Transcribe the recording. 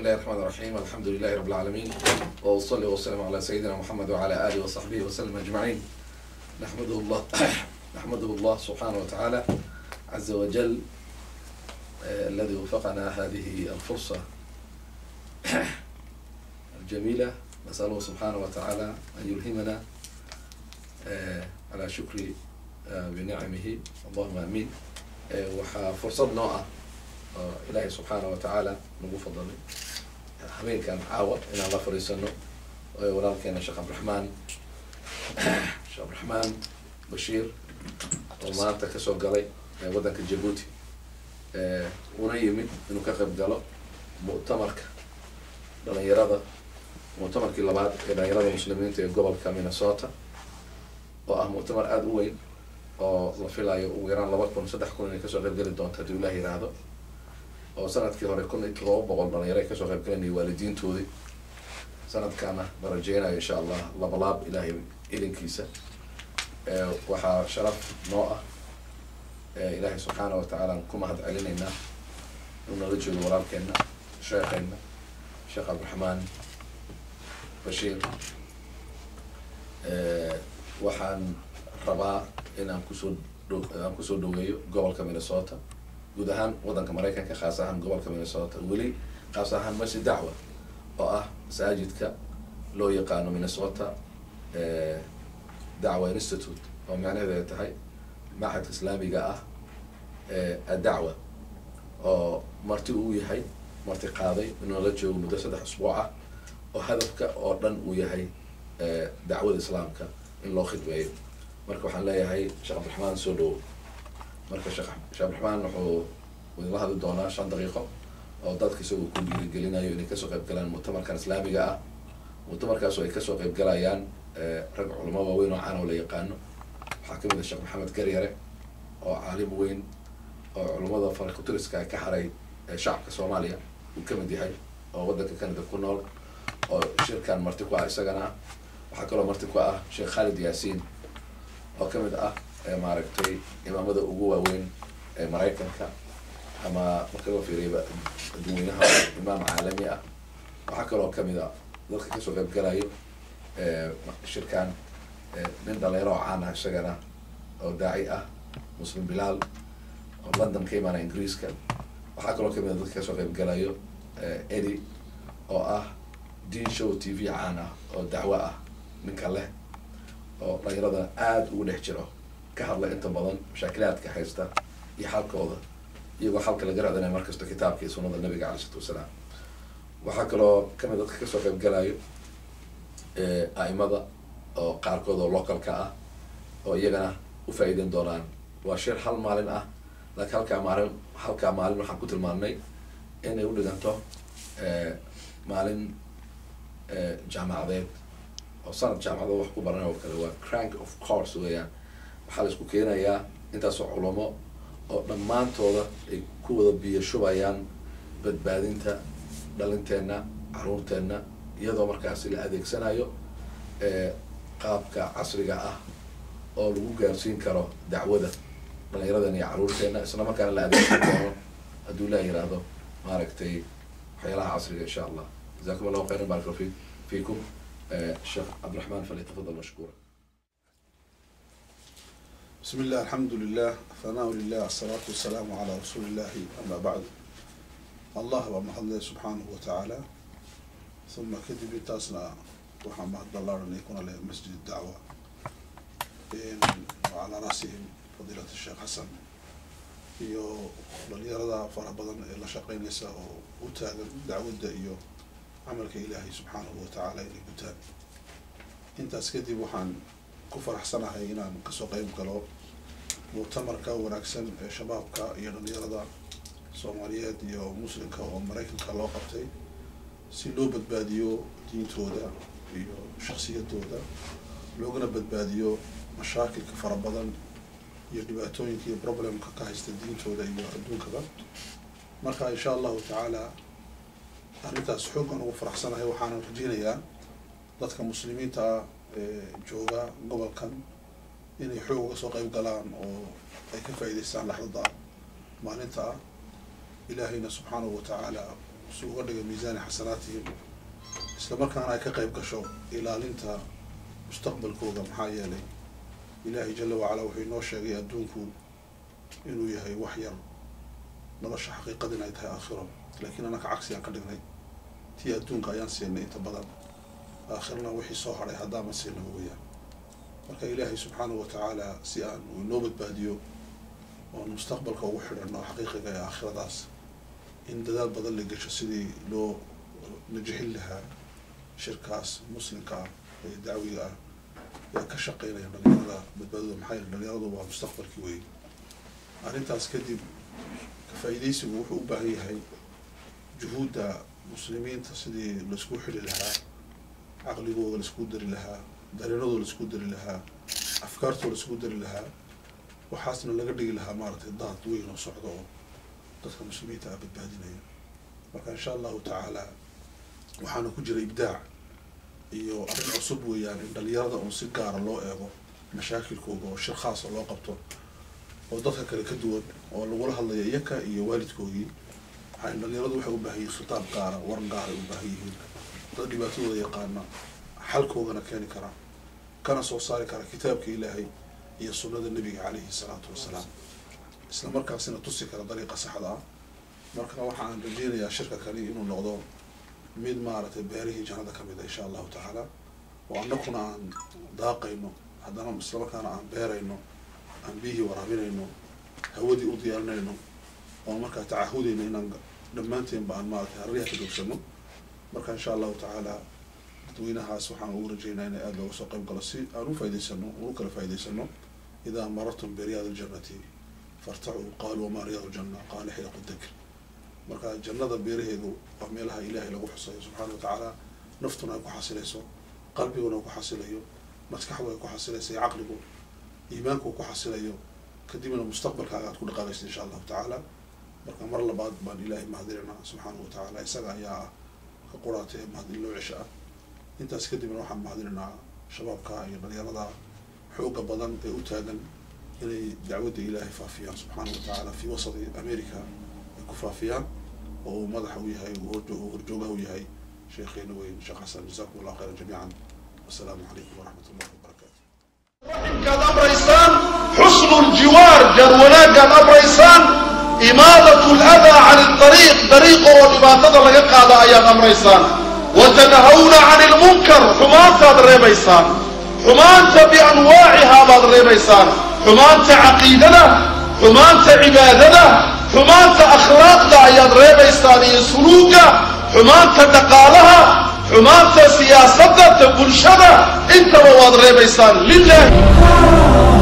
الله الرحمن الرحيم الحمد لله رب العالمين وأصلي وسلم على سيدنا محمد وعلى آله وصحبه وسلم أجمعين نحمده الله نحمده الله سبحانه وتعالى عز وجل آه، الذي وفقنا هذه الفرصة الجميلة نسأله سبحانه وتعالى أن يلهمنا آه، على شكر آه، بنعمه اللهم آمين آه، waxaa fursad noo ah oo ilaahay subxaana wa tacaala nagu fadalay habeenkan caawa inaan la fadhiisano oo walaalkeena sheekh cabdiraxmaan sheekh cabdiraxmaan bashiir oo maanta kasoo galay ee waddanka jabuuti ee una yimid inuu ka qayb galo mu'tamarka dhalinyarada mu'tamarkii labaad ee dhalinyarada muslimiinta ee gobolka minnesota oo ah mu'tamar aada u weyn oo la filayo ugu yaraan laba kun saddex kun inay kasoo qayb geli doonto haddii ilaah yiraahdo oo sanadkii hore kun iyo todoba boqol dhalinyaro ay kasoo qayb galanayay waalidiintoodii sanadkaana la rajeynayo insha allah labalaab ilaahay ilinkiisa ee waxaa sharaf noo ah ee ilaahay subxaana wa tacaala aan ku mahad celinaynaa inuu nala joogo walaalkeena sheekheena sheekh cabdiraxmaan bashiir ee waxaan rabaa in aan kusoo dho aan kusoo dhaweeyo gobolka minnesota guud ahaan waddanka maraykanka khaas ahaan gobolka minnesota weli khaas ahaan masjid dacwa oo ah masaajidka loo yaqaano minnesota dacwa institute oo macnaheedu ay tahay maxadka islaamiga ah ee addacwa oo marti uu yahay marti qaaday inuu la joogo muddo saddex usbuuc ah oo hadafka oo dhan uu yahay dacwada islaamka in loo khidmeeyo marka waxaan leeyahay sheekh cabdiraxmaan soo dhowo marka sheekh sheekh cabdiraxmaan wuxuu idinla hadli doonaa shan daqiiqo oo dadka isagoo ku dhiirigelinayo inay kasoo qayb galaan mu'tamarkan islaamiga ah mu'tamarkaas oo ay kasoo qayb galayaan rag culamo waaweyn oo caan oo la yaqaano waxaa kamid ah sheekh maxamed garyare oo caalim weyn oo culummada farakutiriska ka haray shacabka soomaaliya uu kamid yahay oo waddanka canada ku nool oo shirkan marti ku ah isagana waxaa kaloo marti ku ah sheekh khalid yaasiin oo kamid ah maaragtay imaamada ugu waaweyn ee maraykanka ama marka loo fiiriyaba dadweynaha imaam caalami ah waxaa kaloo kamid a dadka kasoo qayb galayo shirkan nin dhalinyaro oo caan ah isagana oo daaci ah muslim bilaal oo london ka imaana ingiriiska waxaa kaloo kamid a dadka kasoo qayb galayo edi oo ah dean show t v caan ah oo dacwo ah ninka leh oo dhalinyarada aada ugu dhex jiro ka hadla inta badan mashaakilaadka haysta iyo xalkooda iyagoo xalka laga raadinaya markasta kitaabka iyo sunada nabiga calai isalaatu wasalaam waxaa kaloo kamid dadka kasoo qayb galayo a'imada oo qaarkood oo localka ah oo iyagana ufaa'iideyn doonaan waa shir hal maalin ah laakiin halkaa maalin halkaa maalin waxaan ku tilmaamnay inay u dhiganto maalin jaamacadeed oo sanad jaamacado wax ku baranay oo kale waa crank of course weeyaan waxaa la isku keenayaa intaasoo culamo oo dhammaantooda ay ku wada biyo shubayaan badbaadinta dhalinteenna caruurteenna iyadoo markaasi la adeegsanayo qaabka casriga ah oo lagu gaarsiin karo dacwada dhalinyaradan iyo caruurteenna isla markaana la adeegsan doono hadduu laa yiraahdo maaragtay waxyaalaha casriga insha allah jazakum allahu khayran barak fi fiikum الشيخ عبد الرحمن فليتفضل مشكورا بسم الله الحمد لله ثناء لله الصلاة والسلام على رسول الله أما بعد الله ومحمد سبحانه وتعالى ثم كذب تاسنا وحمد الله أن يكون له مسجد الدعوة وعلى رأسهم فضيلة الشيخ حسن iyo dhalinyarada fara badan ee la shaqeynaysa oo u taagan dacwadda iyo camalka ilaahay subxaanahu watacaala inay gutaan intaas kadib waxaan ku faraxsanahay inaan kasoo qeyb galo muctamarka wanaagsan ee shabaabka iyo dhalinyarada soomaaliyeed iyo muslimka oo maraykanka loo qabtay si loo badbaadiyo diintooda iyo shaksiyadooda loogana badbaadiyo mashaakilka fara badan iyo dhibaatooyinka iyo problemka ka haysta diintooda iyo adduunkaba marka insha allahu tacaala arrintaas xooggan ugu faraxsanahay waxaana rajeynayaa dadka muslimiinta ah ee jooga gobolkan inay xoog uga soo qeyb galaan oo ay ka faa'iidaystaan laxdada maalinta ah ilaahayna subxaanahu watacaala si uga dhiga miisaani xasanaatihim isla markaana ay ka qayb gasho ilaalinta mustaqbalkooda maxaa yeelay ilaahay jala wacala wuxuu inoo sheegay adduunku inuu yahay wax yar nolosha xaqiiqada inay tahay aakhiro laakiin anaka cagsi aan ka dhignay tii adduunka ayaan siinay inta badan aakhirna wixii soo hadhay haddaama siina weyaan marka ilaahay subxaanahu watacaala si aan uu inoo badbaadiyo oon mustaqbalka ugu xidhanno xaqiiqiga ee aakhiradaas in dadaal badan la gesho sidii loo najixin lahaa shirkaas muslimka ah ee dacwiga ah ee ka shaqeynaya dhalinyarada badbaadada maxaa yeele dhalinyaradu waa mustaqbalkii wey arrintaas kadib ka-faa'iidaysigu wuxuu u baahan yahay juhuudda muslimiinta sidii laisku xili lahaa caqligooda laisku dari lahaa dareenadooda laisku dari lahaa afkaartooda laisku dari lahaa waxaasna laga dhigi lahaa maaragtay daad weyn oo socdo oo dadka muslimiinta ah badbaadinaya marka insha allahu tacaala waxaana ku jira ibdaac iyo arrin cusub weeyaan in dhalinyarada uun si gaara loo eego mashaakilkooda oo shir khaasa loo qabto oo dadka kale ka duwan oo lagula hadlayo iyaka iyo waalidkoodii waxay dhalinyaradu waxay u baahan yihiin khitaab gaara war gaaray u baahan yihiin dad dhibaatadooda yaqaana xalkoogana keeni kara kana soo saari kara kitaabka ilaahay iyo sunnada nebiga calayhi salaatu wasalaam isla markaasina tusi kara dariiqa saxda ah marka waxaan rajeynayaa shirka kani inuu noqdo mid maaragtay beerihii jannada ka mid a insha allahu tacaala oo annakuna aan daaqayno haddana isla markaana aan beerayno aan biyihii waraabinayno hawadii u diyaarinayno oon markaa tacahudayno inaan dhammaanteenba aan maaragtay harriyaha ka joogsano marka insha allahu tacaala dadweynahaas waxaan ugu rajeynaa inay aada looga soo qayb galo si aan u faa'idaysano ugu kala faa'idaysano idaa marartum biriyaad aljannati fartacuu qaaluu wamaa riyaad aljanna qaala xilaqu dakr marka jannada beeraheedu waa meelaha ilaahay lagu xusayo subxaana wa tacaala naftuna ay ku xasilayso qalbiguna ku xasilayo maskaxdu ay ku xasilayso iyo caqligu iimaanku ku xasilayo kadibna mustaqbalkaaga aad ku dhaqaaqaysa insha allahu tacaala marka mar labaad baan ilaahay mahadinayna subxaana wa tacaala isaga ayaa ah ka quraata ee mahadin loo cesho ah intaas kadibna waxaan mahadinaynaa shabaabka iyo dhalinyarada xooga badan ee u taagan inay dacwadda ilaahay faafiyaan subxaana wa tacaala fi wasati america ay ku faafiyaan oo uu madaxa u yahay uu horjoogaha u yahay sheekheena weyn sheekh xasan jazakum allah khayran jamiican wasalaamu calaykum waraxmat ullahi wabarakatu kaad amraysaan xusnu ljiwaar jar wanaagaad amraysaan imaadatu ladaa cani ariiq dariiqa oo dhibaatada laga qaada ayaad amraysaan watanahawna cani lmunkar xumaantaad reebaysaan xumaanta bianwaacihaa baad reebaysaan xumaanta caqiidada xumaanta cibaadada xumaanta akhlaaqda ayaad reebaysaan iyo suluuga xumaanta dhaqaalaha xumaanta siyaasadda ta bulshada intaba waad reebaysaan lilahi